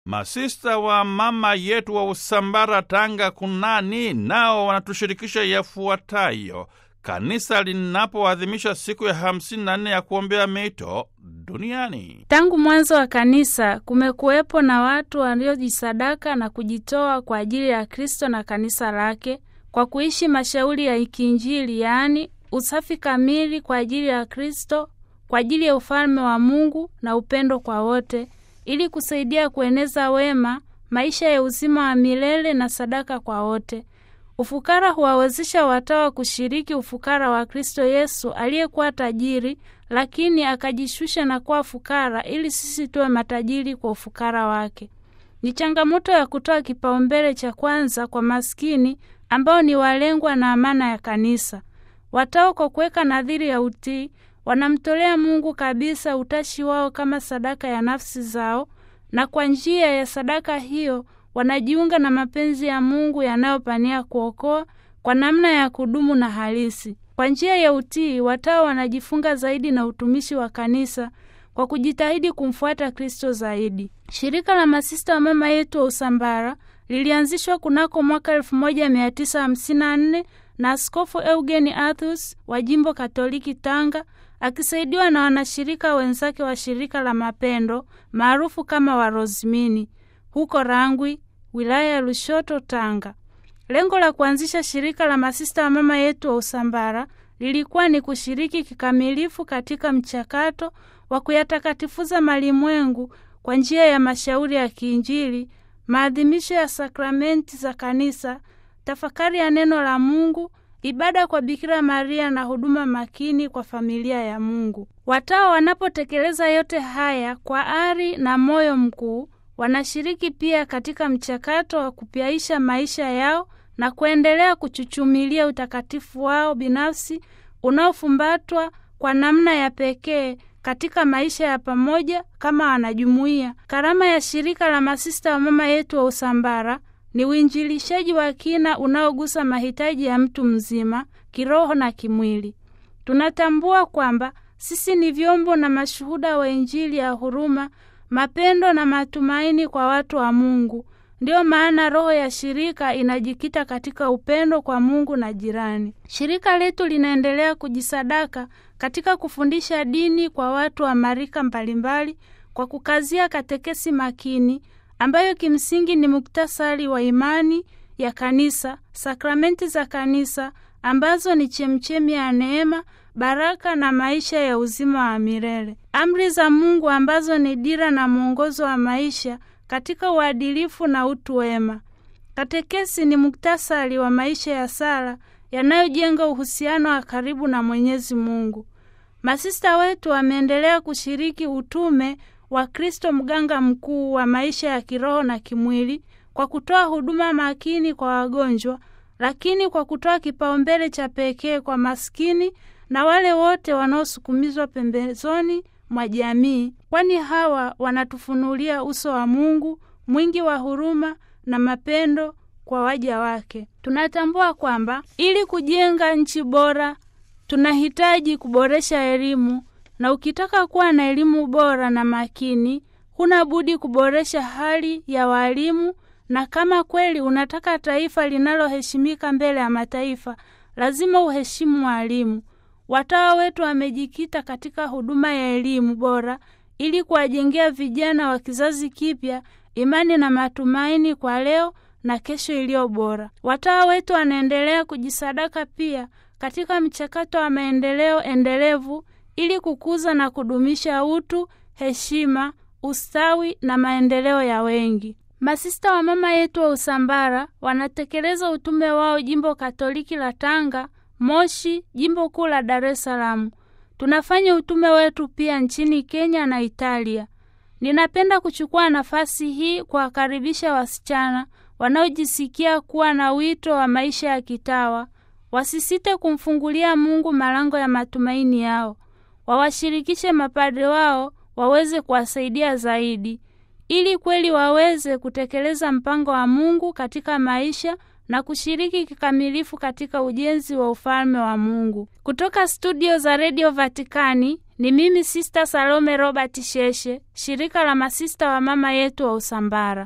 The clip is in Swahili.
Masista wa mama yetu wa Usambara, Tanga kunani, nao wanatushirikisha yafuatayo. Kanisa linapoadhimisha siku ya 54 ya kuombea mito duniani. Tangu mwanzo wa kanisa kumekuwepo na watu waliojisadaka na kujitoa kwa ajili ya Kristo na kanisa lake kwa kuishi mashauri ya kiinjili, yaani usafi kamili kwa ajili ya Kristo, kwa ajili ya ufalme wa Mungu na upendo kwa wote, ili kusaidia kueneza wema, maisha ya uzima wa milele na sadaka kwa wote. Ufukara huwawezesha watawa kushiriki ufukara wa Kristo Yesu aliyekuwa tajiri, lakini akajishusha na kuwa fukara ili sisi tuwe matajiri kwa ufukara wake. Ni changamoto ya kutoa kipaumbele cha kwanza kwa maskini ambao ni walengwa na amana ya kanisa. Watawa kwa kuweka nadhiri ya utii wanamtolea Mungu kabisa utashi wao kama sadaka ya nafsi zao, na kwa njia ya sadaka hiyo wanajiunga na mapenzi ya Mungu yanayopania kuokoa kwa namna ya kudumu na halisi. Kwa njia ya utii, watawa wanajifunga zaidi na utumishi wa kanisa kwa kujitahidi kumfuata Kristo zaidi. Shirika la masista wa mama yetu wa Usambara lilianzishwa kunako mwaka 1954 na Askofu Eugeni Athus wa jimbo Katoliki Tanga akisaidiwa na wanashirika wenzake wa shirika la mapendo maarufu kama Warozimini huko Rangwi, wilaya ya Lushoto, Tanga. Lengo la kuanzisha shirika la masista wa mama yetu wa Usambara lilikuwa ni kushiriki kikamilifu katika mchakato wa kuyatakatifuza malimwengu kwa njia ya mashauri ya kiinjili, maadhimisho ya sakramenti za kanisa, tafakari ya neno la Mungu, ibada kwa Bikira Maria na huduma makini kwa familia ya Mungu. Watawa wanapotekeleza yote haya kwa ari na moyo mkuu wanashiriki pia katika mchakato wa kupyaisha maisha yao na kuendelea kuchuchumilia utakatifu wao binafsi unaofumbatwa kwa namna ya pekee katika maisha ya pamoja kama wanajumuiya. Karama ya shirika la masista wa mama yetu wa Usambara ni uinjilishaji wa kina unaogusa mahitaji ya mtu mzima kiroho na kimwili. Tunatambua kwamba sisi ni vyombo na mashuhuda wa Injili ya huruma mapendo na matumaini kwa watu wa Mungu. Ndiyo maana roho ya shirika inajikita katika upendo kwa Mungu na jirani. Shirika letu linaendelea kujisadaka katika kufundisha dini kwa watu wa marika mbalimbali kwa kukazia katekesi makini ambayo kimsingi ni muktasari wa imani ya kanisa, sakramenti za kanisa ambazo ni chemchemi ya neema baraka na maisha ya uzima wa milele, amri za Mungu ambazo ni dira na mwongozo wa maisha katika uadilifu na utu wema. Katekesi ni muktasari wa maisha ya sala yanayojenga uhusiano wa karibu na Mwenyezi Mungu. Masista wetu wameendelea kushiriki utume wa Kristo, mganga mkuu wa maisha ya kiroho na kimwili, kwa kutoa huduma makini kwa wagonjwa, lakini kwa kutoa kipaumbele cha pekee kwa maskini na wale wote wanaosukumizwa pembezoni mwa jamii, kwani hawa wanatufunulia uso wa Mungu mwingi wa huruma na mapendo kwa waja wake. Tunatambua kwamba ili kujenga nchi bora tunahitaji kuboresha elimu, na ukitaka kuwa na elimu bora na makini, huna budi kuboresha hali ya walimu, na kama kweli unataka taifa linaloheshimika mbele ya mataifa, lazima uheshimu walimu. Watawa wetu wamejikita katika huduma ya elimu bora ili kuwajengea vijana wa kizazi kipya imani na matumaini kwa leo na kesho iliyo bora. Watawa wetu wanaendelea kujisadaka pia katika mchakato wa maendeleo endelevu ili kukuza na kudumisha utu, heshima, ustawi na maendeleo ya wengi. Masista wa mama yetu wa Usambara wanatekeleza utume wao jimbo Katoliki la Tanga, Moshi, jimbo kuu la Dar es Salaam. Tunafanya utume wetu pia nchini Kenya na Italia. Ninapenda kuchukua nafasi hii kuwakaribisha wasichana wanaojisikia kuwa na wito wa maisha ya kitawa, wasisite kumfungulia Mungu malango ya matumaini yao, wawashirikishe mapadre wao waweze kuwasaidia zaidi, ili kweli waweze kutekeleza mpango wa Mungu katika maisha na kushiriki kikamilifu katika ujenzi wa ufalme wa Mungu. Kutoka studio za redio Vatikani ni mimi Sista Salome Robert Sheshe, shirika la masista wa mama yetu wa Usambara.